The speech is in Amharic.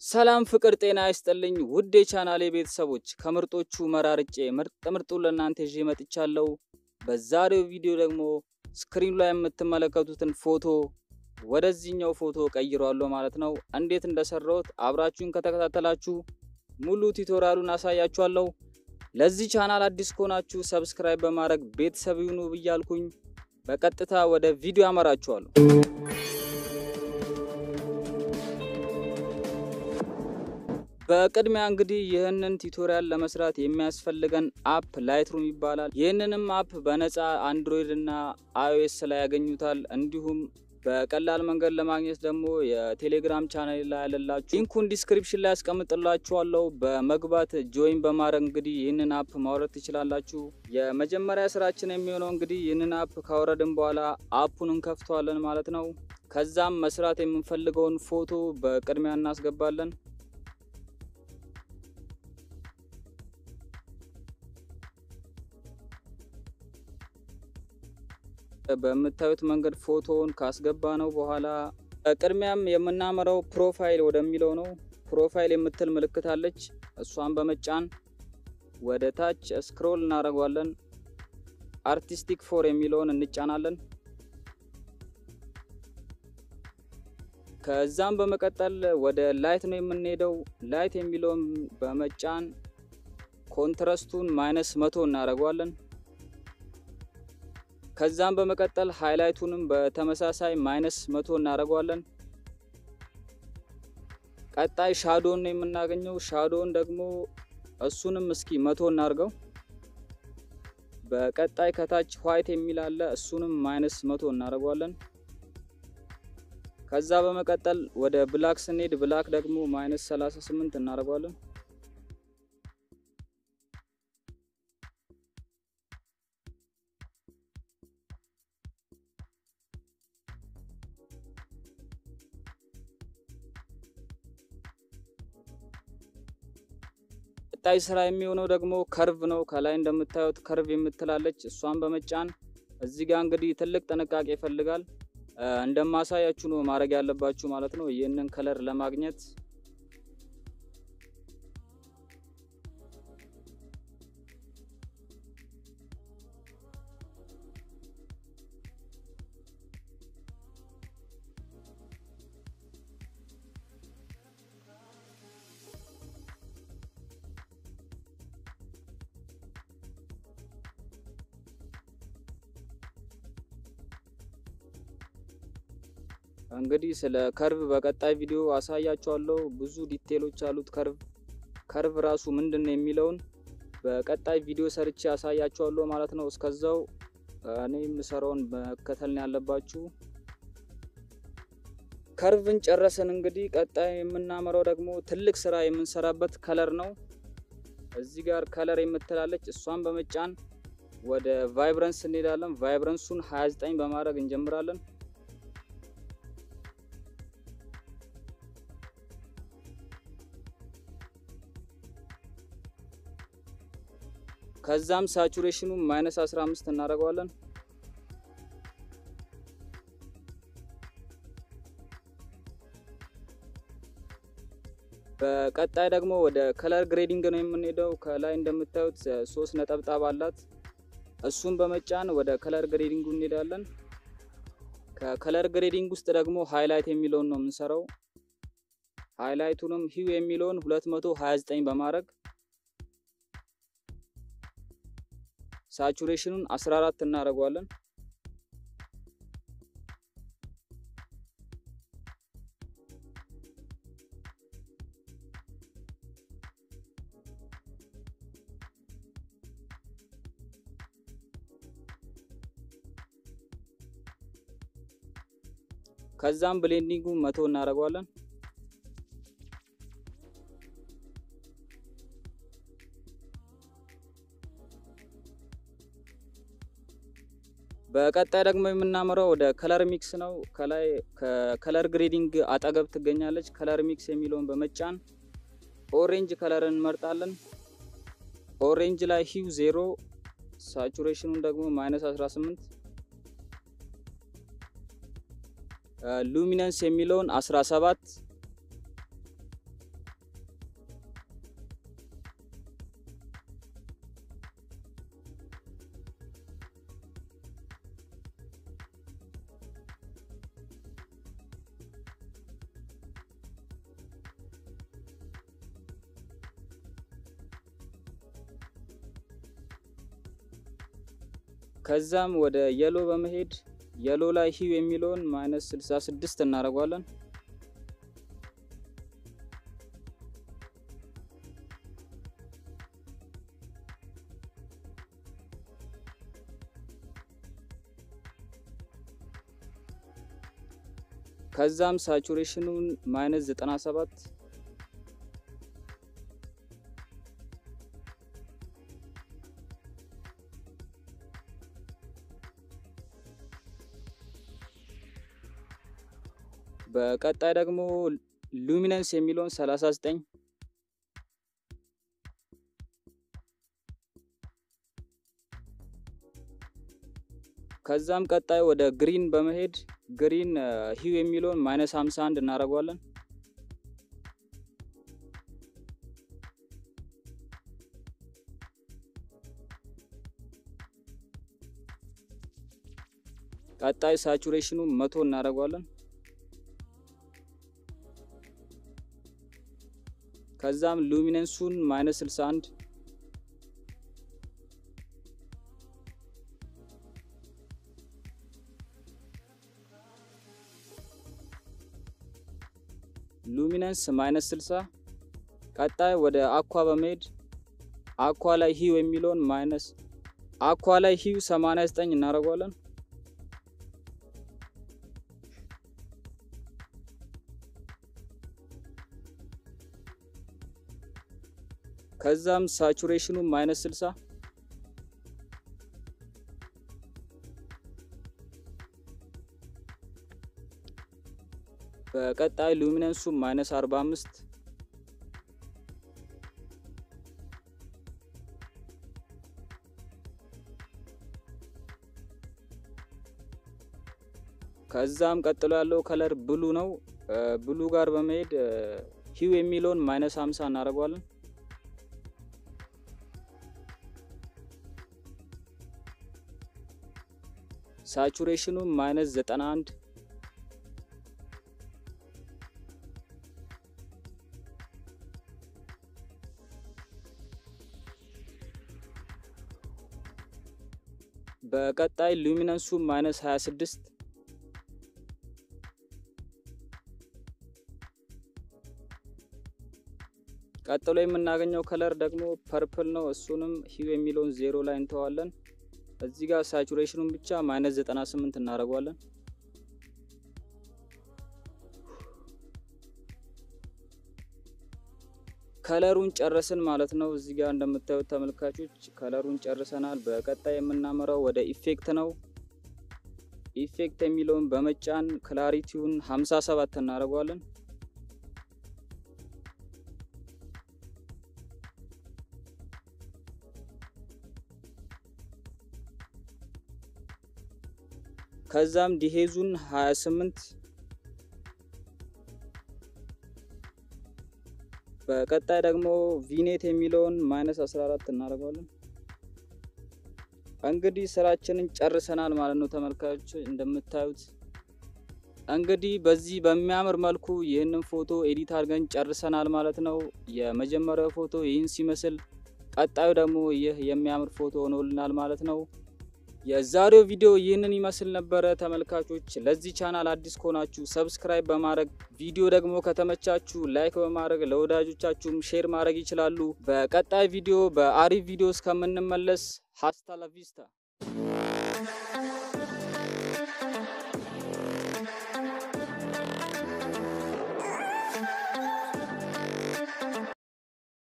ሰላም ፍቅር ጤና ይስጥልኝ ውድ የቻናሌ ቤተሰቦች ከምርጦቹ መራርጬ ምርጥ ምርጡን ለእናንተ ይዤ መጥቻለሁ። በዛሬው ቪዲዮ ደግሞ ስክሪኑ ላይ የምትመለከቱትን ፎቶ ወደዚህኛው ፎቶ ቀይሯለሁ ማለት ነው። እንዴት እንደሰራሁት አብራችሁን ከተከታተላችሁ ሙሉ ቱቶሪያሉን አሳያችኋለሁ። ለዚህ ቻናል አዲስ ከሆናችሁ ሰብስክራይብ በማድረግ ቤተሰብ ይሁኑ ብያልኩኝ በቀጥታ ወደ ቪዲዮ አመራችኋለሁ። በቅድሚያ እንግዲህ ይህንን ቱቶሪያል ለመስራት የሚያስፈልገን አፕ ላይትሩም ይባላል። ይህንንም አፕ በነፃ አንድሮይድ እና አይኦኤስ ላይ ያገኙታል። እንዲሁም በቀላል መንገድ ለማግኘት ደግሞ የቴሌግራም ቻናል ላይ ያለላችሁ ሊንኩን ዲስክሪፕሽን ላይ ያስቀምጥላችኋለሁ። በመግባት ጆይን በማድረግ እንግዲህ ይህንን አፕ ማውረድ ትችላላችሁ። የመጀመሪያ ስራችን የሚሆነው እንግዲህ ይህንን አፕ ካወረድን በኋላ አፑን እንከፍተዋለን ማለት ነው። ከዛም መስራት የምንፈልገውን ፎቶ በቅድሚያ እናስገባለን። በምታዩት መንገድ ፎቶውን ካስገባ ነው በኋላ ቅድሚያም የምናመራው ፕሮፋይል ወደሚለው ነው። ፕሮፋይል የምትል ምልክት አለች። እሷን በመጫን ወደ ታች ስክሮል እናደርገዋለን። አርቲስቲክ ፎር የሚለውን እንጫናለን። ከዛም በመቀጠል ወደ ላይት ነው የምንሄደው። ላይት የሚለውን በመጫን ኮንትረስቱን ማይነስ መቶ እናደርገዋለን። ከዛም በመቀጠል ሃይላይቱንም በተመሳሳይ ማይነስ መቶ እናደርገዋለን። ቀጣይ ሻዶን ነው የምናገኘው። ሻዶን ደግሞ እሱንም እስኪ መቶ እናርገው። በቀጣይ ከታች ዋይት የሚል አለ። እሱንም ማይነስ መቶ እናደርገዋለን። ከዛ በመቀጠል ወደ ብላክ ስንሄድ ብላክ ደግሞ ማይነስ 38 እናደርገዋለን። ቀጣይ ስራ የሚሆነው ደግሞ ከርቭ ነው። ከላይ እንደምታዩት ከርቭ የምትላለች እሷን በመጫን እዚህ ጋር እንግዲህ ትልቅ ጥንቃቄ ይፈልጋል። እንደማሳያችሁ ነው ማድረግ ያለባችሁ ማለት ነው። ይህንን ከለር ለማግኘት እንግዲህ ስለ ከርቭ በቀጣይ ቪዲዮ አሳያችኋለሁ። ብዙ ዲቴሎች አሉት ከርቭ ከርቭ ራሱ ምንድን ነው የሚለውን በቀጣይ ቪዲዮ ሰርቼ አሳያችኋለሁ ማለት ነው። እስከዛው እኔ የምሰራውን መከተል ነው ያለባችሁ። ከርቭን ጨረስን። እንግዲህ ቀጣይ የምናመራው ደግሞ ትልቅ ስራ የምንሰራበት ከለር ነው። እዚህ ጋር ከለር የምትላለች እሷን በመጫን ወደ ቫይብረንስ እንሄዳለን። ቫይብረንሱን 29 በማድረግ እንጀምራለን። ከዛም ሳቹሬሽኑ ማይነስ 15 እናደርገዋለን። በቀጣይ ደግሞ ወደ ከለር ግሬዲንግ ነው የምንሄደው። ከላይ እንደምታዩት ሶስት ነጠብጣብ አላት። እሱን በመጫን ወደ ከለር ግሬዲንጉ እንሄዳለን። ከከለር ግሬዲንግ ውስጥ ደግሞ ሃይላይት የሚለውን ነው የምንሰራው። ሃይላይቱንም ሂው የሚለውን 229 በማድረግ ሳቹሬሽኑን 14 እናደርገዋለን። ከዛም ብሌንዲንጉ መቶ እናደርገዋለን። በቀጣይ ደግሞ የምናመራው ወደ ከለር ሚክስ ነው። ከላይ ከከለር ግሬዲንግ አጠገብ ትገኛለች። ከለር ሚክስ የሚለውን በመጫን ኦሬንጅ ከለርን እንመርጣለን። ኦሬንጅ ላይ ሂው ዜሮ፣ ሳቹሬሽኑን ደግሞ ማይነስ 18፣ ሉሚነንስ የሚለውን 17 ከዛም ወደ የሎ በመሄድ የሎ ላይ ሂው የሚለውን ማይነስ 66 እናደርገዋለን። ከዛም ሳቹሬሽኑን ማይነስ 97 በቀጣይ ደግሞ ሉሚነንስ የሚለውን 39 ከዛም ቀጣይ ወደ ግሪን በመሄድ ግሪን ሂው የሚለውን ማይነስ 51 እናደርገዋለን። ቀጣይ ሳቹሬሽኑ መቶ እናደርገዋለን። ከዛም ሉሚነንሱን ማይነስ 61 ሉሚነንስ ማይነስ 60 ቀጣይ ወደ አኳ በመሄድ አኳ ላይ ሂው የሚለውን ማይነስ አኳ ላይ ሂው 89 እናደርገዋለን። ከዛም ሳቹሬሽኑ ማይነስ 60 በቀጣይ ሉሚነንሱ ማይነስ 45 ከዛም ቀጥሎ ያለው ከለር ብሉ ነው። ብሉ ጋር በመሄድ ሂው የሚለውን ማይነስ 50 እናደርገዋለን። ሳቹሬሽኑ ማይነስ 91 በቀጣይ ሉሚነንሱ ማይነስ 26 ቀጥሎ የምናገኘው ከለር ደግሞ ፐርፕል ነው። እሱንም ሂው የሚለውን ዜሮ ላይ እንተዋለን። እዚህ ጋር ሳቹሬሽኑን ብቻ ማይነስ 98 እናደርገዋለን። ከለሩን ጨረስን ማለት ነው። እዚህ ጋር እንደምታዩት ተመልካቾች ከለሩን ጨርሰናል። በቀጣይ የምናመራው ወደ ኢፌክት ነው። ኢፌክት የሚለውን በመጫን ክላሪቲውን 57 እናደርገዋለን። ከዛም ዲሄዙን 28 በቀጣይ ደግሞ ቪኔት የሚለውን ማይነስ 14 እናደርገዋለን። እንግዲህ ስራችንን ጨርሰናል ማለት ነው ተመልካቾች እንደምታዩት እንግዲህ በዚህ በሚያምር መልኩ ይህንን ፎቶ ኤዲት አድርገን ጨርሰናል ማለት ነው። የመጀመሪያው ፎቶ ይህን ሲመስል፣ ቀጣዩ ደግሞ ይህ የሚያምር ፎቶ ሆኖልናል ማለት ነው። የዛሬው ቪዲዮ ይህንን ይመስል ነበረ ተመልካቾች። ለዚህ ቻናል አዲስ ከሆናችሁ ሰብስክራይብ በማድረግ ቪዲዮ ደግሞ ከተመቻችሁ ላይክ በማድረግ ለወዳጆቻችሁም ሼር ማድረግ ይችላሉ። በቀጣይ ቪዲዮ በአሪፍ ቪዲዮ እስከምንመለስ ሀስታ ላቪስታ